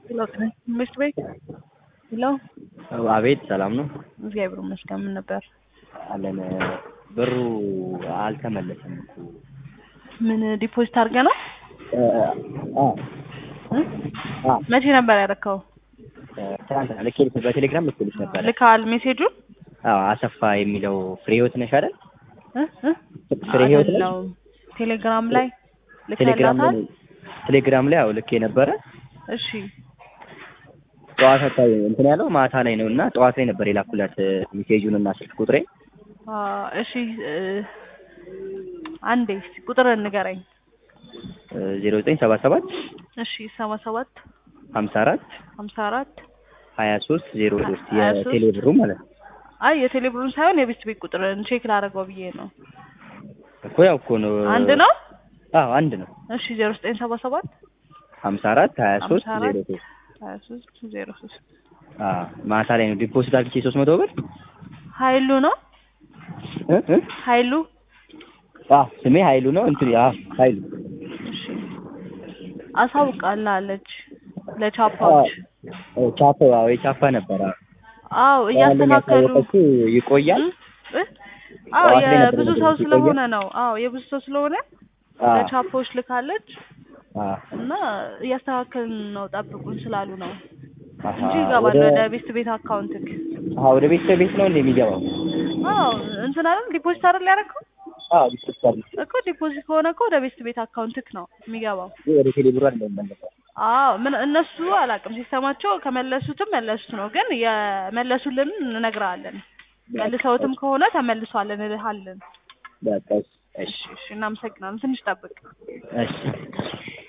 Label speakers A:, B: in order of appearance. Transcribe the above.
A: ትምህርት ቤት ሄሎ፣
B: አቤት ሰላም ነው
A: እግዚአብሔር ይመስገን። ምን ነበር?
B: አለን። ብሩ አልተመለሰም እኮ
A: ምን ዲፖዚት አድርገህ ነው?
B: እ አ
A: እ?
B: አ
A: መቼ ነበር ያደረከው?
B: ትናንትና ልኬልሽ በቴሌግራም ልኬልሽ ነበረ።
A: ልካል ሜሴጁን?
B: አዎ አሰፋ የሚለው ፍሬ ህይወት ነሽ አይደል?
A: እ? እ?
B: ፍሬ ህይወት ነሽ?
A: አይደለሁም። ቴሌግራም ላይ
B: ቴሌግራም
A: ልከላታል?
B: ላይ ቴሌግራም ላይ አዎ ልኬ ነበረ።
A: እሺ
B: ጠዋት አካባቢ እንትን ያለው ማታ ላይ ነው እና ጠዋት ላይ ነበር የላኩላት ሜሴጁን እና ስልክ ቁጥሬ
A: አ፣ እሺ እ፣ አንዴ እስኪ ቁጥር ንገረኝ።
B: ዜሮ ዘጠኝ ሰባ ሰባት
A: እሺ ሰባ ሰባት
B: ሀምሳ አራት
A: ሀምሳ አራት
B: ሀያ ሶስት ዜሮ ሶስት
A: ሀያ ሶስት
B: የቴሌ ብሩ ማለት ነው
A: አይ የቴሌብሩን ሳይሆን የቤት ቤት ቁጥርን ቼክ ላደርገው ብዬ ነው።
B: እኮ ያው እኮ ነው
A: አንድ ነው?
B: አዎ አንድ ነው
A: እሺ ዜሮ ዘጠኝ ሰባ ሰባት
B: ሀምሳ አራት ሀያ ሶስት
A: ሀምሳ
B: ዜሮ
A: አራት
B: ሶስት
A: ሀያ ሶስት ዜሮ ሶስት
B: አዎ ማታ ላይ ነው ዲፖዚት አድርጌ ሶስት መቶ ብር
A: ሀይሉ ነው
B: እ እ
A: ሀይሉ
B: አዎ ስሜ ሀይሉ ነው እንትን አዎ ሀይሉ
A: እሺ አሳውቃላለች ለቻፓዎች
B: አዎ ቻፓ አዎ የቻፓ ነበር አዎ
A: አዎ እያስተካከሉ
B: ያሳወቀችው ይቆያል
A: እ? አዎ
B: ጠዋት ላይ ነበር
A: የብዙ
B: ነገሮች
A: ሰው
B: ይቆያል።
A: ስለሆነ ነው አዎ የብዙ ሰው ስለሆነ
B: አዎ
A: ለቻፓዎች ልካለች
B: አዎ
A: እና እያስተካከልን ነው ጠብቁን ስላሉ ነው
B: አሃ
A: እንጂ ይገባል
B: ወደ
A: ወደ ቤት ቤት አካውንትክ
B: አሃ ወደ ቤተሰብ ቤት ነው እንደ የሚገባው
A: አዎ እንትን አይደል ዲፖዚት አይደል ያደረከው
B: አዎ ቤተሰብ አለ
A: እኮ ዲፖዚት ከሆነ እኮ ወደ ቤት ቤት አካውንትክ ነው የሚገባው
B: ወደ ቴሌ ብሩ አይደለም የሚመለሰው
A: አዎ ምን እነሱ አላውቅም ሲስተማቸው ከመለሱትም መለሱት ነው ግን የመለሱልን እንነግርሃለን መልሰውትም ከሆነ ተመልሷል እንልሃለን
B: በቃ እሺ
A: እሺ እሺ እናመሰግናለን ትንሽ ጠብቅ
B: እሺ